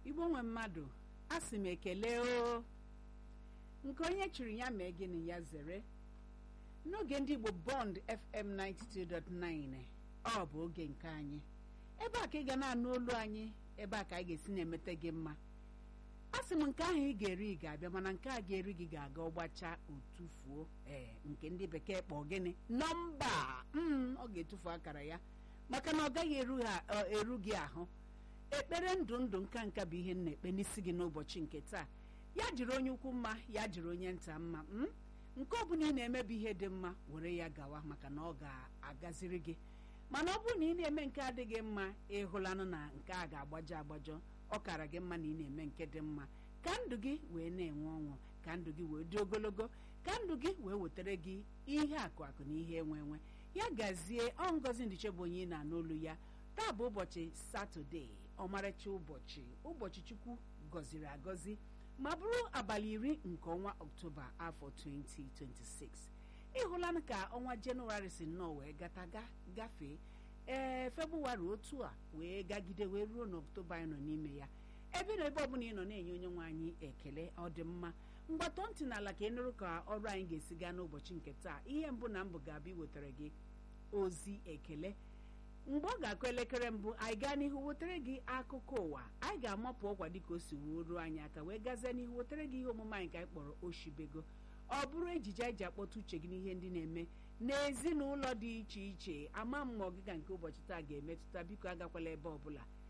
igbo nwe mmadụ a sị m ekele o nke onye chiri ya mee gịnị ya zere n'oge ndị igbo bond fm 92.9 ọ bụ oge nke anyị ebe a ka ị ga na-anụ olu anyị ebe a ka anyị ga-esi na-emete gị mma a sị m nke ahụ ị ga-eri ị ga-abịa mana nke a ga-eri gị ga-aga ọgbacha otufuo ee nke ndị bekee kpọọ gịnị nọmba mm, ọ ga-etufu akara ya maka na ọ gaghị eru ha eru gị ahụ ekpere ndụ ndụ nka nka bụ ihe m na-ekpe n'isi gị n'ụbọchị nke taa ya jiri onye ukwu mma ya jiri onye nta mma mm? nke ọ bụla ị na-emebi ihe dị mma were ya gawa maka na ọ ga-agaziri gị mana ọ bụrụ na ị na-eme nke adịghị mma ịhụlanụ na nke a ga-agbajọ agbajọ ọ kara gị mma na ị na-eme nke dị mma ka ndụ gị wee na-enwe ọṅụ ka ndụ gị wee dị ogologo ka ndụ gị wee wetara gị ihe akụ akụ na ihe enwe enwe ya gazie ọ ngozi ndiche bụ onye ị na-anụ olu ya taa bụ ụbọchị satọde ọmarịcha ụbọchị ụbọchị chukwu gọziri agọzi ma bụrụ abalị iri nke ọnwa ọktoba afọ 2026 ịhụlanụ ka ọnwa jenụwarị si nnọọ wee gataga gafee ee febụwarị otu a wee gagide wee ruo n'ọktoba anyị nọ n'ime ya ebe na ebe ọbụla ị nọ na-enye onye nwe anyị ekele ọ dị mma mgbatọ ntị n'ala ka ị nụrụ ka ọrụ anyị ga-esi gaa n'ụbọchị nke taa ihe mbụ na mbụ ga-abịa iwetara gị ozi ekele mgbe ọ ga-akụ elekere mbụ anyị gaa n'ihu wetara gị akụkọ ụwa anyị ga-amapụ ọkwa dịka o si wuo ruo anyị aka wee gazie n'ihu wetara gị ihe omume anyị ka anyị kpọrọ oshibego ọ bụrụ ejije anyị ji akpọta uche gị n'ihe ndị na-eme n'ezinụlọ dị iche iche ama m ma ọgịga nke ụbọchị taa ga-emetụta biko agakwala ebe ọbụla